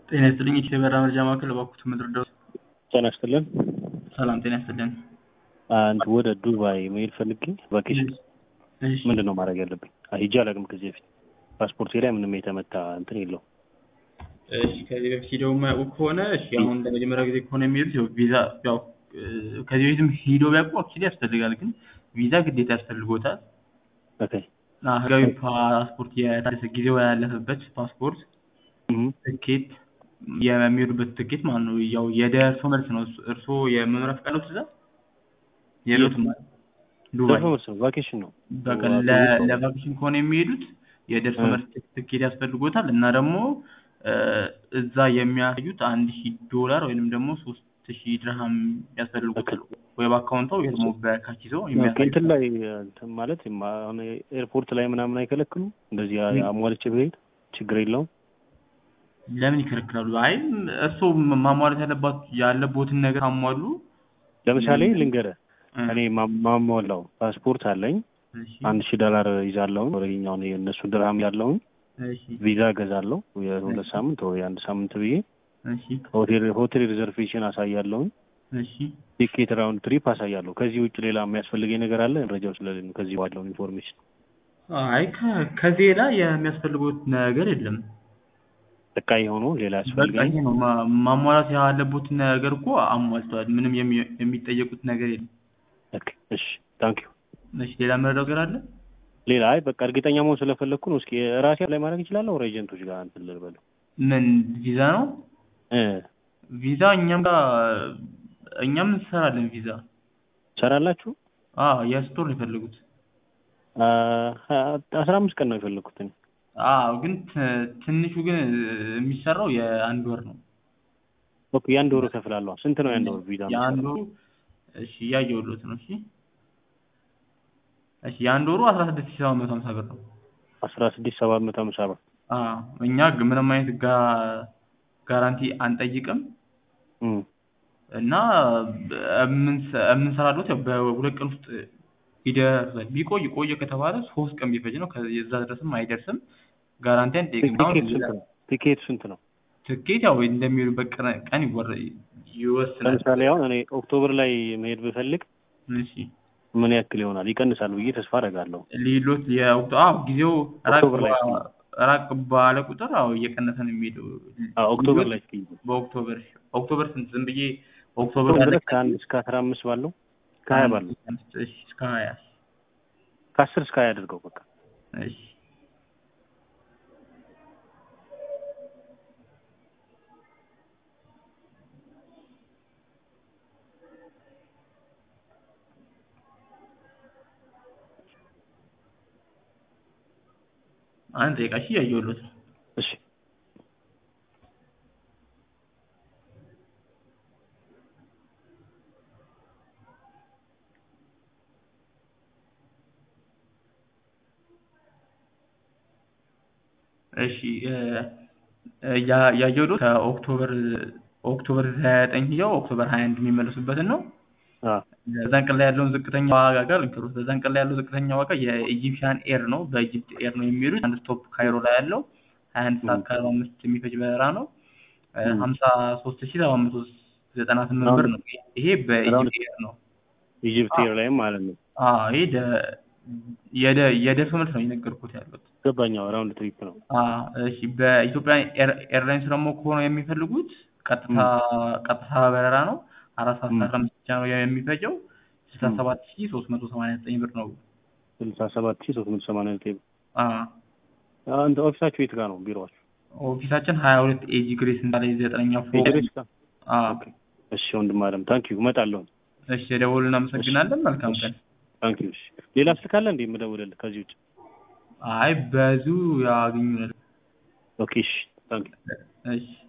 ጤና ይስጥልኝ ኢትዮ በራ መረጃ ማዕከል እባክዎት ምድር ጤና ይስጥልን። ሰላም ጤና ይስጥልን። አንድ ወደ ዱባይ መሄድ ፈልጌ ቫኬሽን እሺ ምንድን ነው ማድረግ ያለብኝ? ሂጄ አላውቅም ከዚህ በፊት ፓስፖርቴ ላይ ምንም የተመታ እንትን የለው። እሺ ከዚህ በፊት ሂደው የማያውቁ ከሆነ እሺ አሁን ለመጀመሪያ ጊዜ ከሆነ የሚሄዱት ያው ቪዛ ያው እ፣ ከዚህ በፊትም ሂደው ቢያውቁ አክቹዋሊ ያስፈልጋል፣ ግን ቪዛ ግዴታ ያስፈልጎታል። ኦኬ እና ህጋዊ ፓስፖርት የታደሰ ጊዜው ያለፈበት ፓስፖርት እም፣ ትኬት የሚሄዱበት ትኬት ማለት ነው። ያው የደርሶ መልስ ነው። እሱ- እርስዎ የመኖሪያ ፈቃድ ነው ትእዛዝ የለዎትም ማለት ዱባይ ደርሶ መልስ ነው ቫኬሽን ነው። በቃ ዋ- ለ- ብዙ ሰው- ለቫኬሽን ከሆነ የሚሄዱት የደርሶ እ። መልስ ትኬት ያስፈልጎታል እና ደግሞ እ፣ እዛ የሚያሳዩት አንድ ሺህ ዶላር ወይንም ደግሞ ሶስት ሺህ ድርሃም ያስፈልጎታል ወይ በአካውንቶ ወይ ደግሞ በካቺዞ ኦኬ፣ የሚያሳዩ እንትን ላይ እንትን ማለት የማ- አሁን ኤርፖርት ላይ ምናምን አይከለክሉም? እንደዚህ ምን? አሟልቼ ብሄድ ችግር የለውም? ለምን ይከለክላሉ? አይ እርስዎ ማሟላት ያለባት ያለቦትን ነገር አሟሉ። ለምሳሌ ልንገርህ፣ እ፣ እኔ ማ- ማሟላው ፓስፖርት አለኝ እሺ አንድ ሺህ ዶላር ይዛለሁኝ ወደኛውን የእነሱ ድርሃም ያለውን እሺ ቪዛ እገዛለሁ የሁለት ሳምንት ወይ አንድ ሳምንት ብዬ እሺ ሆቴል ሆቴል ሪዘርቬሽን አሳያለሁኝ እሺ ቲኬት ራውንድ ትሪፕ አሳያለሁ። ከዚህ ውጭ ሌላ የሚያስፈልገኝ ነገር አለ? መረጃው ስለሌለ ነው ከዚህ ባለውን ኢንፎርሜሽን አይ ከ- ከዚህ ሌላ የሚያስፈልጉት ነገር የለም። በቃ የሆኑ ሌላ በቃ ያስፈልገኝ ይሄ ነው ማ- ማሟላት ያለቦት ነገር እኮ አሟልተዋል። ምንም የሚ- የሚጠየቁት ነገር የለም። ኦኬ፣ እሺ ታንክ ዩ። እሺ ሌላ መረዳው ነገር አለ? ሌላ አይ በቃ እርግጠኛ መሆን ስለፈለግኩ ነው። እስኪ ራሴ ላይ ማድረግ እችላለሁ? ወር ኤጀንቶች ጋር እንትን ልበለው ምን ቪዛ ነው? እ ቪዛ እኛም ጋር እኛም እንሰራለን ቪዛ። ሰራላችሁ? አዎ የስቶር ነው የፈለጉት። አ አስራ አምስት ቀን ነው የፈለግኩት እኔ። አዎ ግን ት- ትንሹ ግን የሚሰራው የአንድ ወር ነው። ኦኬ የአንድ ወር እከፍላለሁ። ስንት ነው የአንድ ወር ቪዛ? የአንድ ወሩ እሺ እያየሁሎት ነው። እሺ እሺ የአንድ ወሩ አስራ ስድስት ሺህ ሰባት መቶ ሀምሳ ብር ነው። አስራ ስድስት ሰባት መቶ ሀምሳ ብር። አዎ እኛ ግ- ምንም አይነት ጋ- ጋራንቲ አንጠይቅም እም እና የምንሰ- የምንሰራለት ያው በሁለት ቀን ውስጥ ይደርሳል። ቢቆይ ቆየ ከተባለ ሶስት ቀን ቢፈጅ ነው። ከዛ ድረስም አይደርስም። ጋራንቲ አንጠይቅም። አሁን ቲኬት ስንት ነው? ቲኬት ስንት ነው? ትኬት ያው እንደሚሄዱበት ቀን- ቀን ይወረ- ይወስናል። ለምሳሌ አሁን እኔ ኦክቶበር ላይ መሄድ ብፈልግ እሺ ምን ያክል ይሆናል? ይቀንሳል ብዬ ተስፋ አደርጋለሁ። ሊሎት የወቅቱ አዎ ጊዜው ራቅ ኦክቶበር ላይ ባ- ራቅ ባለ ቁጥር አዎ እየቀነሰ ነው የሚሄደው። አዎ ኦክቶበር ሊሎት ላይ እስኪ በኦክቶበር ኦክቶበር ስንት ዝም ብዬ ኦክቶበር ኦክቶበር ያለ ድረስ ከአንድ እስከ አስራ አምስት ባለው ከሀያ ባለው እሺ እስከ ሀያ ከአስር እስከ ሀያ አድርገው በቃ እሺ አንድ ደቂቃ እሺ እያየሁሎት ነው። እሺ እሺ እ፣ እ፣ ያ- ያየሁሎት ከኦክቶበር ኦክቶበር ዘጠኝ ሄደው ኦክቶበር ሀያ አንድ የሚመለሱበትን ነው። አ በዛን ቀን ላይ ያለውን ዝቅተኛ ዋጋ ጋር ልንገሩት። በዛን ቀን ላይ ያለው ዝቅተኛ ዋጋ የኢጂፕሽያን ኤር ነው። በኢጂፕት ኤር ነው የሚሄዱት። አንድ ስቶፕ ካይሮ ላይ ያለው ሀያ አንድ ሰዓት ከአርባ አምስት የሚፈጅ በረራ ነው። ም። ሀምሳ ሶስት ሺህ ሰባት መቶ ዘጠና ስምንት ብር ነው። ይሄ በኢጂፕት ኤር ነው። ኢጅፕት ኤር ላይም ማለት ነው አዎ ይሄ ደ- የደ- የደርሶ መልስ ነው የነገርኩት ያሉት። ገባኛው ራውንድ ትሪፕ ነው አዎ እሺ። በኢትዮጵያ ኤር- ኤርላይንስ ደግሞ ከሆነ የሚፈልጉት ቀጥታ ቀጥታ በረራ ነው። አራት ሰዓት ም። ከአስራ አምስት ብቻ ነው የሚፈጀው። ስልሳ ሰባት ሺህ ሶስት መቶ ሰማንያ ዘጠኝ ብር ነው። ስልሳ ሰባት ሺህ ሶስት መቶ ሰማንያ ዘጠኝ አዎ አንተ ኦፊሳችሁ የት ጋር ነው ቢሮዋችሁ? ኦፊሳችን ሀያ ሁለት ኤጂ ግሬስ ህንፃ ላይ ዘጠነኛ ፎቅ። ኢጅፕት ጋር አዎ ኦኬ እሺ ወንድም አለም ታንክ ዩ እመጣለሁ እሺ፣ የደወሉ እናመሰግናለን። መልካም ቀን። ታንክ ዩ እሺ ሌላ ስልክ አለ እንዴ የምደውልልህ ከዚህ ውጭ አይ በዙ ያገኙናል። ኦኬ እሺ ታንክ ዩ እሺ